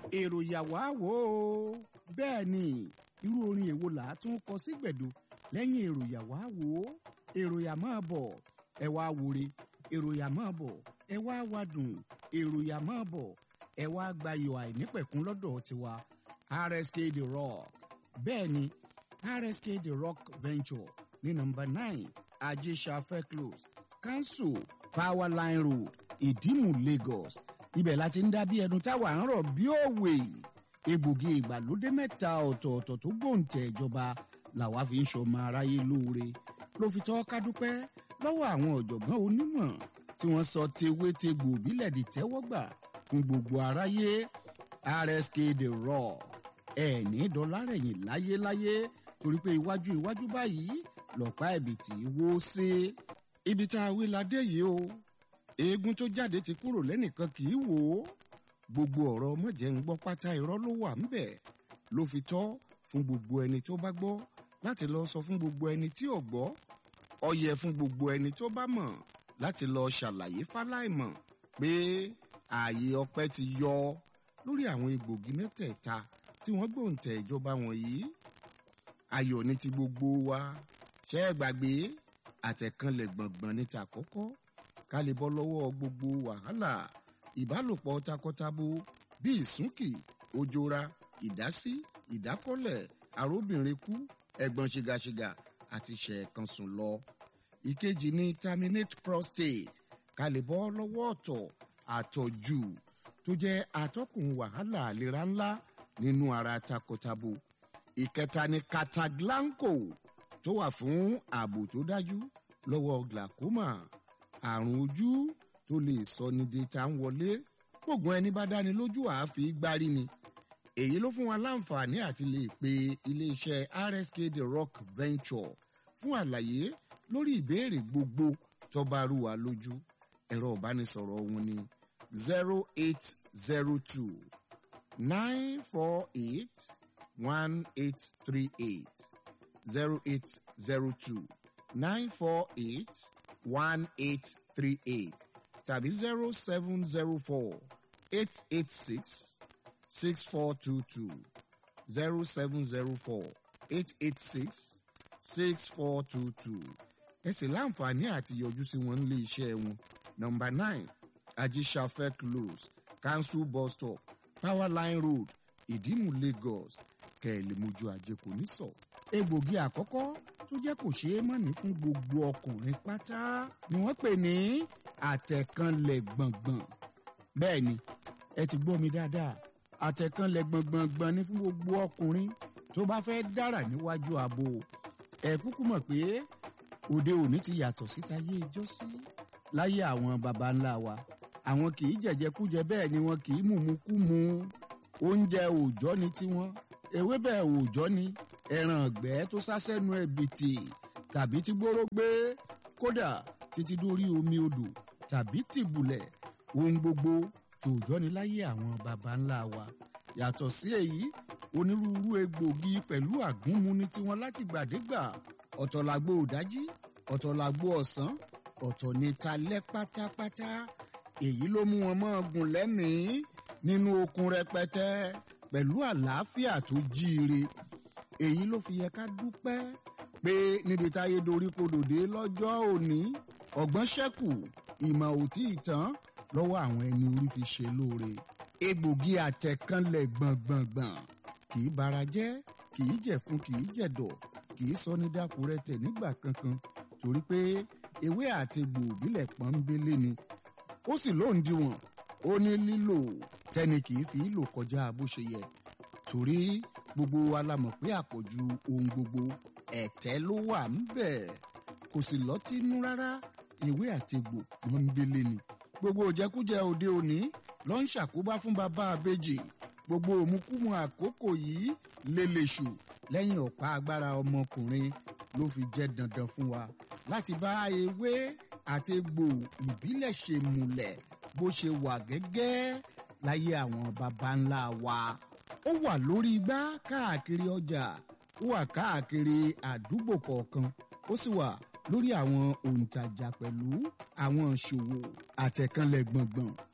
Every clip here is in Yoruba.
èrò yàwá wò ó bẹ́ẹ̀ ni irú orin èwo là á tún kọ sí gbẹ̀du lẹ́yìn èrò yàwá wò ó èrò yà máa bọ̀ ẹ wá wòre èrò yà máa bọ̀ ẹ wá wádùn èrò yà máa bọ̀ ẹ wá gbayọ̀ àìnípẹ̀kún lọ́dọ̀ tiwa rsk the rock bẹ́ẹ̀ ni rsk the rock venture ní nọ́mbà nine ajésàfẹ́ close council power line road ìdímù lagos ibẹ̀ láti ń dá bí ẹnu táwa ń rọ̀ bí òwe egbògi ìgbàlódé mẹ́ta ọ̀tọ̀ọ̀tọ̀ tó gbòǹtẹ̀ ìjọba làwa fi ń ṣọmọ aráyé lóore ló fi tọ́ ká dúpẹ́ lọ́wọ́ àwọn ọ̀jọ̀gbọ́n onímọ̀ tí wọ́n sọ tewétegbò bílẹ̀ di tẹ́wọ́gbà fún gbogbo aráyé rsk the raw ẹ̀ẹ́nì dọ́lárẹ̀yìn láyéláyé torí pé iwájú iwájú báyìí lọ́pá ẹ̀bìtì wó sí ibi tá a wí ládé yìí o eegun tó jáde ti kúrò lẹ́nìkan kì í wò ó gbogbo ọ̀rọ̀ mọ̀jẹ̀ ń gbọ́ pátá irọ́ ló wà ńbẹ̀ ló fi tọ́ fún gbogbo ẹni tó bá gbọ́ láti lọ sọ fún gbogbo ẹni tí ò gbọ́ ó yẹ fún gbogbo ẹni tó bá mọ̀ láti lọ ṣàlàyé fáláìmọ̀ pé ààyè ọpẹ́ ti yọ lórí àwọn egbògi mẹ́tẹ̀ẹ̀ta tí wọ́n gbòǹtẹ̀ ìjọba wọ̀nyí ayọ̀ ní ti gbogbo wa ṣẹ́ ẹ gbàgbé àtẹ̀kànlẹ̀ gbọ̀ngbọ̀n ní ta kọ́kọ́ ká lè bọ́ lọ́wọ́ gbogbo wàhálà ìbálòpọ̀ takọtabo bí ìsúnkì ojora ìdásí ìdákọ́lẹ̀ arúbìnrin kú ẹ̀gbọ́n ṣìgàṣìgà àti ṣẹ̀ẹ̀kan sùn lọ. ìkejì ni terminate prostate ká lè bọ́ lọ́wọ́ ọ̀tọ̀ àtọ̀jù tó jẹ́ atọ́kùn wàhálà àlera ńlá nínú ara takọtabo. ìkẹta ni cataglanco tó wà fún ààbò tó dájú lọ́wọ́ glaucoma àrùn ojú tó lè sọ ní data ń wọlé gbogbo ẹni bá dáni lójú àáfi gbárí ni èyí ló fún wa láǹfààní àti lè pe iléeṣẹ́ rsk the rock venture fún àlàyé lórí ìbéèrè gbogbo tó bá rú wa lójú ẹ̀rọ ìbánisọ̀rọ̀ wọn ni zero eight zero two nine four eight one eight three eight zero eight zero two nine four eight one eight three eight tàbí zero seven zero four eight eight six six four two two zero seven zero four eight eight six six four two two ẹ sì láǹfààní àti yọjú sí wọn nílé iṣẹ́ wọn nọmba nine ajisafẹ close council bus stop power line road ìdímù lagos kẹ̀lẹ́ mojú ajé kò ní sọ. egbògi àkọ́kọ́ tó jẹ́ kò ṣeé mọ̀ní fún gbogbo ọkùnrin pátá ni wọ́n pè ní àtẹ̀kànlẹ̀ gbọ̀ngbọ̀n. bẹ́ẹ̀ ni ẹ ti gbọ́ mi dáadáa àtẹ̀kànlẹ̀ gbọ̀ngbọ̀ngbọ̀n ni fún gbogbo ọkùnrin tó bá fẹ́ dára níwájú ààbò ẹ kúkú mọ̀ pé òde òní ti yàtọ̀ síta yé ijó sí láyé àwọn baba ńlá wa àwọn kì í jẹ̀jẹ̀kújẹ bẹ́ẹ̀ ni wọn kì í mùmúkúmu oúnjẹ òòjọ́ ni tiwọn ewébẹ̀ òòjọ́ ni ẹran ọ̀gbẹ́ tó sásẹ́nu ẹ̀bìtì tàbí tí gbóró gbé kódà títí dórí omi odò tàbí tìbùlẹ̀ ohun gbogbo tòòjọ́ ni láyé àwọn baba ńlá wa yàtọ̀ sí èyí onírúurú egbògi pẹ̀lú àgúnmu ní tiwọn láti gbàdégbà ọ̀tọ̀ làgbo òdájí ọ̀tọ̀ làgbo ọ̀sán ọ̀tọ̀ ní talẹ́ pátápátá èyí ló mú wọn mọ́ gùn lẹ́mìí nínú okun rẹpẹtẹ pẹ̀lú àlàáfíà tó jíire èyí ló fi yẹ ká dúpẹ́ pé níbi táyé dorí kodòdé lọ́jọ́ òní ọ̀gbọ́n ṣẹ́kù ìmọ̀ òtí ìtàn lọ́wọ́ àwọn ẹni orí fi ṣe lóore egbògi àtẹ̀kànlẹ̀ gbọ̀ngbọ̀ngbọ̀n kì í bara jẹ́ kì í jẹ̀fun kì í jẹ̀dọ̀ kì í sọ ní dákúrẹ́tẹ̀ nígbà kankan torí pé ewé àtegbò òbílẹ̀ pọ́nbélé ni ó sì lóǹdíwọ̀n ó ní lílò tẹ́ni kì í fi lò kọjá bó ṣe yẹ torí gbogbo wa la mọ̀ pé àpọ̀jù ohun gbogbo ẹ̀tẹ́ ló wà ńbẹ̀ kò sì lọ́tínú rárá ewé àtegbò pọ́nbélé ni gbogbo òjẹkújẹ òde òní ló ń ṣàkóbá fún bàbá àbèjì gbogbo òmùkúmu àkókò yìí lélẹ̀ṣù lẹ́yìn ọ̀pá agbára ọmọkùnrin ló fi jẹ́ dandan fún wa láti bá ewé àti egbò ìbílẹ̀ ṣe múlẹ̀ bó ṣe wà gẹ́gẹ́ láyé àwọn baba ńlá wa. ó wà lórí igbá káàkiri ọjà ó wà káàkiri àdúgbò kọ̀ọ̀kan ó sì wà lórí àwọn òǹtajà pẹ̀lú àwọn ìṣòwò àtẹ̀kànlẹ̀ gbọ̀ngbọ̀n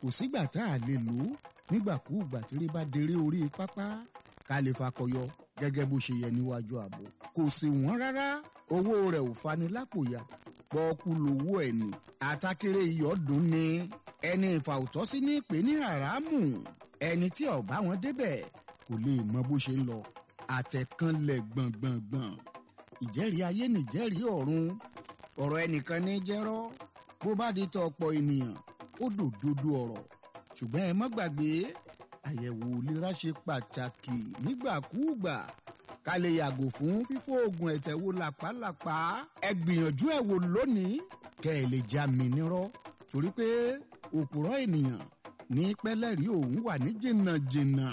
kò sígbà tá a lè lò ó nígbàkúùgbà tí rí bá deré orí pápá ká lè fakọyọ gẹ́gẹ́ bó ṣe yẹ níwájú ààbò kò sì wọ́n rárá owó rẹ̀ ò fani lápòyà pọ́ọ́kú lowó ẹ̀ ní àtàkèrè iyọ̀dún ni ẹni ìfàwùtọ́sí ní ìpè ní àràmù ẹni tí ọ̀bá wọn débẹ̀ kò lè mọ bó ṣe ń lọ àtẹ̀kànlẹ̀ gbọ̀ngbọ̀ngbọ̀n ìjẹ́rìí ayé nìjẹ́rìí ọ̀run ọ̀rọ̀ ẹnìkan ní jẹ́rọ́ bó bá di tọ ọ̀pọ̀ ènìyàn ó dòdodo ọ̀rọ̀ ṣùgbọ́n ẹ má gbàgbé àyẹ̀wò ìlera ṣe pàtàkì nígbàkúùgbà ká lè yàgò fún fífò oògùn ẹ̀tẹ̀ wo làpálàpá ẹ gbìyànjú ẹ̀ wò lónìí kẹ́ ẹ lè já mi nírọ́ torí pé òpùrọ̀ ènìyàn ní pẹ́lẹ́rì òun wà ní jìnnàjìnnà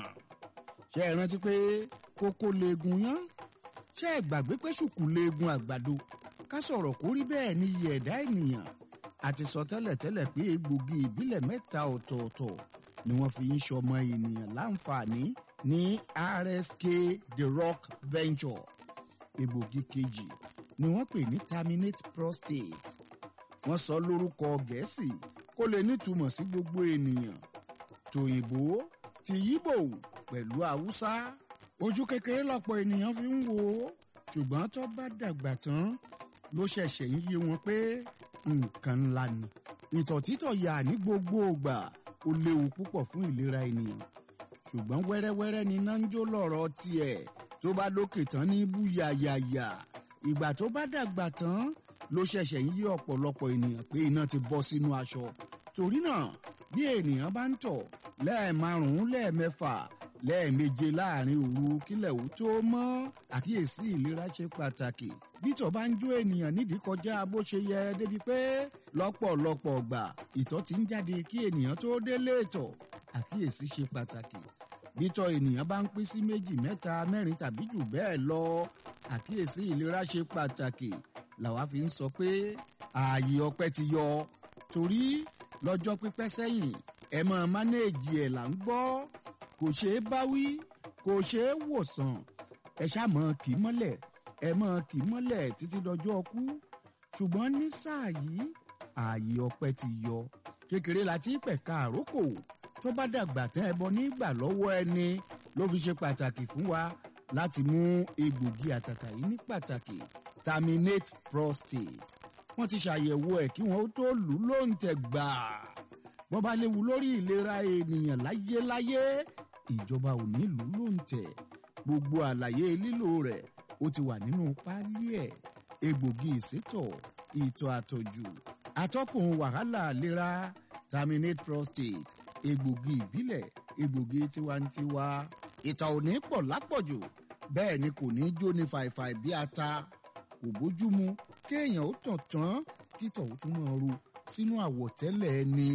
ṣé ẹ rántí pé kókó leegun yán ṣé ẹ gbàgbé pé ṣùkú leegun àgbàdo ká sọ̀rọ̀ kó rí bẹ́ẹ̀ ní iye ẹ̀dá ènìyàn àti sọ tẹ́lẹ̀tẹ́lẹ̀ pé egbògi ìbílẹ̀ mẹ́ta ọ̀tọ̀ọ̀tọ̀ ni wọ́n fi ń ṣọmọ ènìyàn láǹfààní ní rsk the rock venture egbògi kejì ni wọ́n pè ní terminate prostate wọ́n sọ lórúkọ gẹ̀ẹ́sì kó lè nítumọ̀ sí gbogbo ènìyàn tòyìnbó ti yíbò pẹ̀lú haúsá ojú kékeré lọ́pọ̀ ènìyàn fi ń wò ó ṣùgbọ́n tó bá dàgbà tán ló ṣẹ̀ṣẹ̀ ń yé wọn pé nǹkan ńlá ni ìtọ̀ títọ̀ yà ní gbogbo ògbà ó léwu púpọ̀ fún ìlera ènìyàn ṣùgbọ́n wẹ́rẹ́wẹ́rẹ́ ni iná ń jó lọ́rọ̀ tiẹ̀ tó bá lókè tán ní bú yàyàyà ìgbà tó bá dàgbà tán ló ṣẹ̀ṣẹ̀ ń yí ọ̀pọ̀lọpọ̀ ènìyàn pé iná ti bọ́ sínú aṣọ torí náà bí ènìyàn bá ń tọ̀ lẹ́ẹ̀márùn-ún lẹ́ẹ̀mẹ́fà lẹ́ẹ̀meje láàrin òru kílẹ̀ ó tó mọ́ àkíyèsí ìlera ṣe pàtàkì bítọ̀ bá ń jó ènìyàn nídìí kọjá bó ṣe yẹ débi pé lọ́pọ̀lọpọ̀ ọgbà ìtọ̀ ti ń jáde kí ènìyàn tó délé ìtọ̀ àkíyèsí ṣe pàtàkì bítọ̀ ènìyàn bá ń pín sí méjì mẹ́ta mẹ́rin tàbí jù bẹ́ẹ̀ lọ àkíyèsí ìlera ṣe pàtàkì làwa fi ń sọ pé ààyè ọpẹ́ ti yọ torí lọ́jọ́ pípẹ́ sẹ́yìn ẹ máa mánéèjì ẹ̀ là ń gbọ́ kò ṣeé báwí kò ṣeé wòsàn ẹ ṣàmọ́ kì í mọ́lẹ̀ ẹ mọ́ kì í mọ́lẹ̀ títí dọjọ́ ọkú ṣùgbọ́n ní sáà yìí ààyè ọpẹ́ ti yọ kékeré la ti pẹ̀ka àrókò tó bá dàgbà tẹ́ ẹ bọ nígbà lọ́wọ́ ẹni ló fi ṣe pàtàkì fún wa láti mú egbògi àtàtà yìí ní pàtàkì terminate prostate wọ́n ti ṣàyẹ̀wò ẹ̀ kí wọ́n tó lù ú lóǹtẹ̀ gbàá bọ́ bá léwu lórí ìlera ènìyàn láyéláyé ìjọba ò nílùú ló ń tẹ̀ gbogbo àlàyé lílò rẹ̀ ó ti wà nínú páálí ẹ̀ egbògi ìsétọ̀ ìtọ̀ àtọ̀jù atọ́kùn wàhálà ìlera terminate prostate egbògi ìbílẹ̀ egbògi tiwantiwa ìtọ̀ ò ní pọ̀ lápọ̀jù bẹ́ẹ̀ ni kò ní jó ní fàìfàì bí ata kò bójúmu kéèyàn ó tàn tán kítọ̀ ó tún máa ru sínú àwọ̀tẹ́lẹ̀ ẹni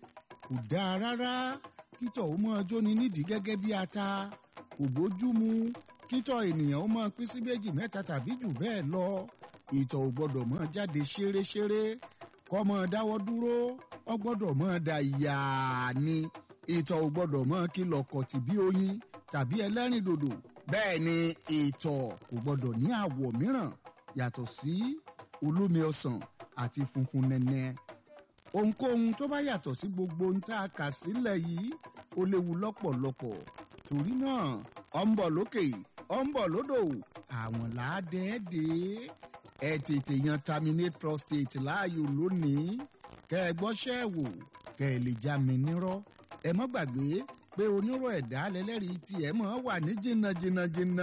kò dáa rárá kítọ̀ ó máa jóni nídìí gẹ́gẹ́ bí ata kò bójúmu kítọ̀ ènìyàn ó máa pín sí méjì mẹ́ta tàbí jù bẹ́ẹ̀ lọ ìtọ̀ ò gbọ́dọ̀ máa jáde ṣéréṣéré kọ́ máa dáwọ́ dúró ó gbọ́dọ̀ máa da yàá ni ìtọ̀ ò gbọ́dọ̀ máa kìlọ̀ kọ̀tì bí oyin tàbí ẹlẹ́rìndòdò bẹ́ẹ̀ ni ìtọ̀ kò gbọ́dọ̀ ní àwọ̀ mìíràn yàtọ̀ sí olómi ọsàn àti funfun nẹ́nẹ́ ohunkóhun tó bá yàtọ̀ sí gbogbo ohun tá a kà sílẹ̀ yìí ó léwu lọ́pọ̀lọpọ̀ torí náà ọ̀ ń bọ̀ lókè ọ̀ ń bọ̀ lódò àwọn làádẹ́ẹ́dẹ́ ẹ tètè yan terminate prostate láàyò lónìí kẹ́ ẹ gbọ́ṣẹ́ wò kẹ́ ẹ lè já mi nírọ́ ẹ mọ́ gbàgbé pé onírọ̀ ẹ̀dá lẹ́lẹ́rìí tiẹ̀ mọ́ wà ní jìnnàjìnnàjìnnà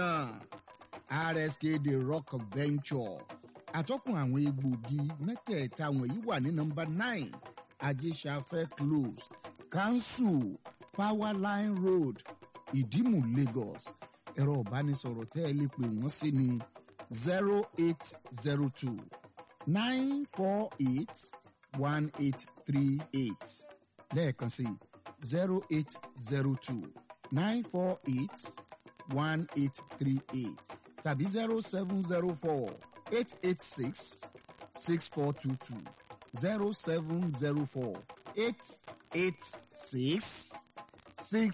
rsk the rock venture àtọ́kùn àwọn egbògi mẹ́tẹ̀ẹ̀ta wọ̀nyí wà ní nọmba nine ajésafẹ́ close council powerline road ìdímù lagos ẹ̀rọ ìbánisọ̀rọ̀ tẹ́ ẹ lè pè wọ́n sí ni zero eight zero two nine four eight one eight three eight lẹ́ẹ̀kan sí zero eight zero two nine four eight one eight three eight tàbí zero seven zero four. 886 6422 0704 886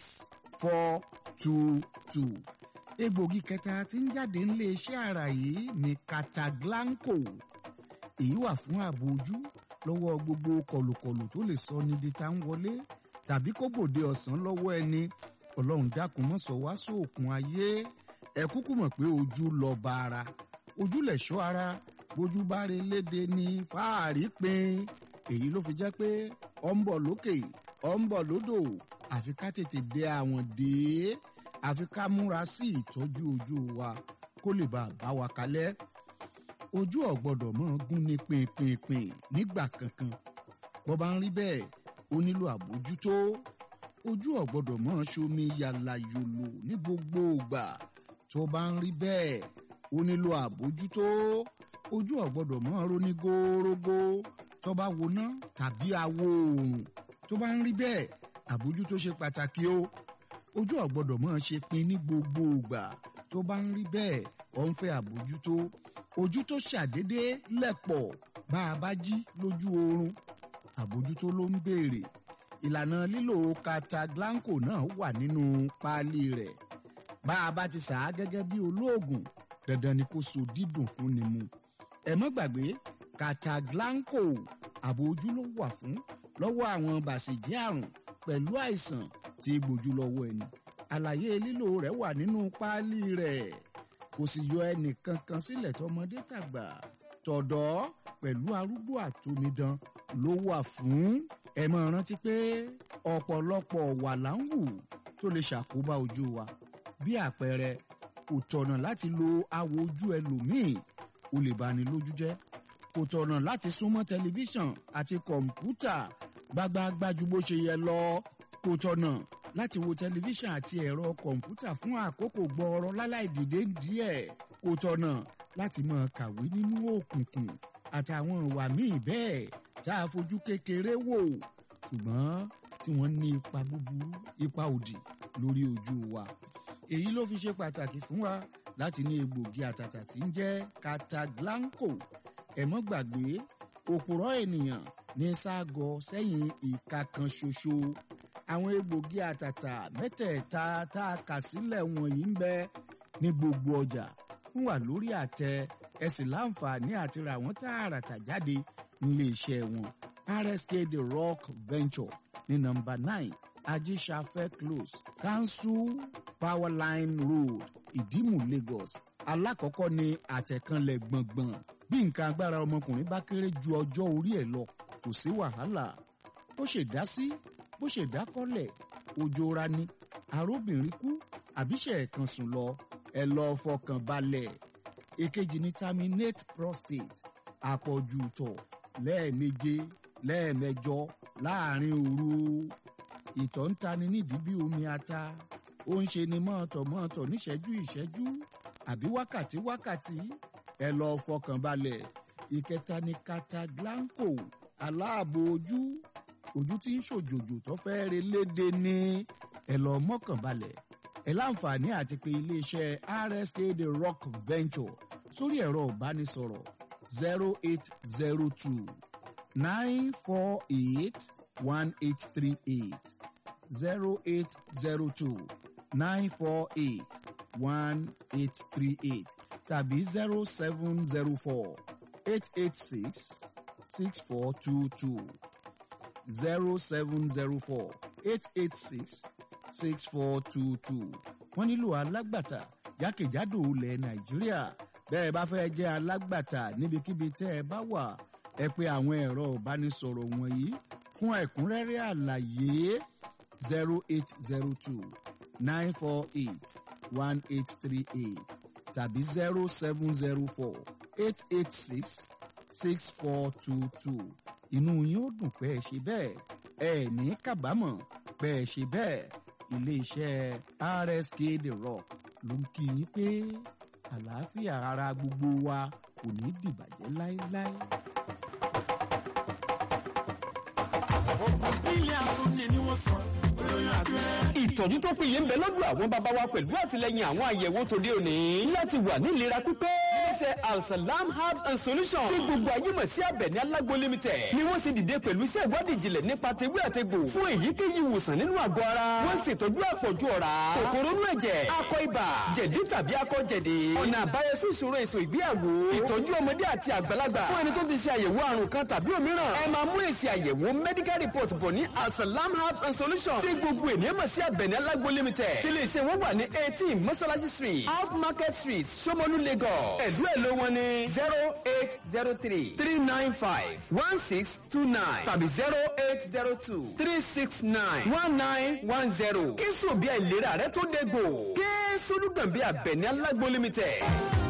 6422. egbògi kẹta tí ń jáde nílé iṣẹ́ ara yìí ni Cataglanco èyí wà fún ààbò ojú lọ́wọ́ gbogbo kọlùkọlù tó lè sọ níbi tá ń wọlé tàbí kó gbòde ọ̀sán lọ́wọ́ ẹni ọlọ́run dákun mọ́ sọ wá sóòkun ayé ẹ kúkú mọ̀ pé ojú lọ bá ara ojú lẹ̀ ṣọ́ ara bójú bá rí léde ní fáàrí pin èyí ló fi jẹ́ pé ọ ń bọ̀ lókè ọ ń bọ̀ lódò àfi ká tètè dé àwọn dé àfi ká múra sí ìtọ́jú ojú wa kó lè bá a bá wa kalẹ̀ ojú ọ̀gbọ́dọ̀ mọ́ gún ní pinpinpin nígbà kankan bó bá ń rí bẹ́ẹ̀ ó nílò àbójútó ojú ọ̀gbọ́dọ̀ mọ́ ṣomi yàlà yòlò ní gbogbo ìgbà tó bá ń rí bẹ́ẹ̀ ó nílò àbójútó ojú ọ̀gbọ́dọ̀ mọ́ ronú górógó tó bá woná tàbí awo oòrùn tó bá ń rí bẹ́ẹ̀ àbójútó ṣe pàtàkì o ojú ọ̀gbọ́dọ̀ mọ́ ṣe pin ní gbogbo ìgbà tó bá ń rí bẹ́ẹ̀ ọ̀ ń fẹ́ àbójútó ojú tó ṣàdédé lẹ̀pọ̀ bá a bá jí lójú oorun àbójútó ló ń béèrè ìlànà lílo cataglanco náà wà nínú páálí rẹ̀ bá a bá ti sà á gẹ́gẹ́ bí olóògùn dandan ni kó so dídùn fún ni mu ẹ mọ́ gbàgbé cataglanco ààbò ojú ló wà fún lọ́wọ́ àwọn bàṣẹ̀jẹ́ àrùn pẹ̀lú àìsàn tí gbòjú lọ́wọ́ ẹni àlàyé lílo rẹ̀ wà nínú páálí rẹ̀ kò sì yọ ẹnìkankan sílẹ̀ tọmọdé tàgbà tọ̀dọ́ pẹ̀lú arúgbó àtomidan ló wà fún ẹ máa rántí pé ọ̀pọ̀lọpọ̀ wà láǹwù tó lè ṣàkóbá ojú wa bí àpẹẹrẹ kò tọ̀nà láti lo awò ojú ẹlòmíì ó lè bani lójú jẹ́ kò tọ̀nà láti súnmọ́ tẹlifíṣàn àti kọ̀ǹpútà gbágbáágbá ju bó ṣe yẹ lọ kò tọ̀nà láti wo tẹlifíṣàn àti ẹ̀rọ kọ̀ǹpútà fún àkókò gbọ́ọ̀rọ̀ láláì dìde díẹ̀ kò tọ̀nà láti máa kàwé nínú òkùnkùn àtàwọn ìwà míì bẹ́ẹ̀ tá a fojú kékeré wò ṣùgbọ́n tí wọ́n ní ipa búburú ipa òdì lórí ojú wa èyí ló fi ṣe pàtàkì fún wa láti ní egbògi àtàtà tí ń jẹ́ cataglanco ẹ mọ́ gbàgbé òpùrọ́ ènìyàn ní ságọ sẹ́yìn ìka kan ṣoṣo àwọn egbògi àtàtà mẹ́tẹ̀ẹ̀ta tá a kà sílẹ̀ wọ̀nyí ń bẹ ní gbogbo ọjà ń wà lórí àtẹ ẹ sì láǹfààní àti ra wọ́n tààràtà jáde nílé iṣẹ́ wọn rsk the rock venture ní nọ́mbà nine ajíṣafẹ́ close council powerline road ìdímù lagos alákọ̀ọ́kọ́ ní àtẹ̀kànlẹ̀ gbọ̀ngbọ̀n bí nǹkan agbára ọmọkùnrin bá kéré ju ọjọ́ orí ẹ̀ lọ kò sí wàhálà bó ṣe dá sí bó ṣe dá kọ́lẹ̀ ojú ra ni arúbìnrin kú àbíṣe ẹ̀kan sùn lọ ẹ lọ fọkàn balẹ̀ èkejì ní terminate prostate àpọ̀jù tọ̀ lẹ́ẹ̀meje lẹ́ẹ̀mẹjọ láàrin òru ìtọ̀ ń tani nídìí bí omi ata ó ń ṣe ni mọ́ọ̀tọ̀-mọ́ọ̀tọ̀ níṣẹ́jú ìṣẹ́jú àbí wákàtí wákàtí ẹ lọ fọkàn balẹ̀ ìkẹta ní cataglanco aláàbò ojú ojú tí ń ṣòjòjò tó fẹ́ re léde ní ẹ lọ mọ́kàn balẹ̀ ẹ láǹfààní àti pé iléeṣẹ́ rsk the rock venture sórí ẹ̀rọ ìbánisọ̀rọ̀ zero eight zero two nine four eight one eight three eight zero eight zero two nine four eight one eight three eight tàbí zero seven zero four eight eight six six four two two zero seven zero four eight eight six six four two two wọ́n nílò alágbàtà jákèjádò ilẹ̀ nàìjíríà bẹ́ẹ̀ bá fẹ́ jẹ́ alágbàtà níbikíbi tẹ́ ẹ bá wà ẹ pé àwọn ẹ̀rọ ìbánisọ̀rọ̀ wọ̀nyí fún ẹ̀kúnrẹ́rẹ́ àlàyé zero eight zero two nine four eight one eight three eight tàbí zero seven zero four eight eight six six four two two inú yín ó dùn pé ẹ ṣe bẹ́ẹ̀ ẹ ní kábàámọ̀ pé ẹ ṣe bẹ́ẹ̀ iléeṣẹ́ rsk the rock ló ń kí yín pé àlàáfíà ara gbogbo wa kò ní dìbàjẹ́ láéláé. ògùn bílẹ̀ afúnni ni wọ́n sọ olóyún abẹ́rẹ́. ìtọ́jú tó péye ń bẹ lọ́dọ̀ àwọn bàbá wa pẹ̀lú àtìlẹyìn àwọn àyẹ̀wò tòde òní láti wà ní ìlera pípé. iléeṣẹ́ alsalam herbs and solutions tí gbogbo ayé mọ̀ sí abẹ̀ní alágbo limited ni wọ́n sì dìde pẹ̀lú iṣẹ́ ìwádìí ìjìnlẹ̀ nípa tewé àtegbò fún èyíkéyìí ìwòsàn nínú àgọ́ ara wọ́n ṣètọ́jú àpọ̀jù ọ̀rá kòkòrò inú ẹ̀jẹ̀ akọ ibà jẹ̀dí tàbí akọ jẹ̀dí ọ̀nà àbáyọ sí ìṣòro èso ìgbéyàwó ìtọ́jú ọmọdé àti àgbàlagbà fún ẹni tó ti ṣe àyẹ̀wò àrùn kan tàbí òmíràn ẹ máa mú èsì àyẹ̀wò medical report bọ̀ ní alsalam herbs and solutions tí gbogbo ènìyàn mọ̀ sí abẹ̀ní alágbo limited tí iléeṣẹ́ wọn wà ní eighteen mọ́sálásí street off market street Ṣómólú Lagos ẹ̀dú ẹ̀ ló wọn ní zero eight zero three three nine five one six two nine tàbí zero eight zero two three six nine one nine one zero kí sùn bí àìlera rẹ tó dégbò kí sólùgbọ̀n bí abẹ̀ní alágbo limited.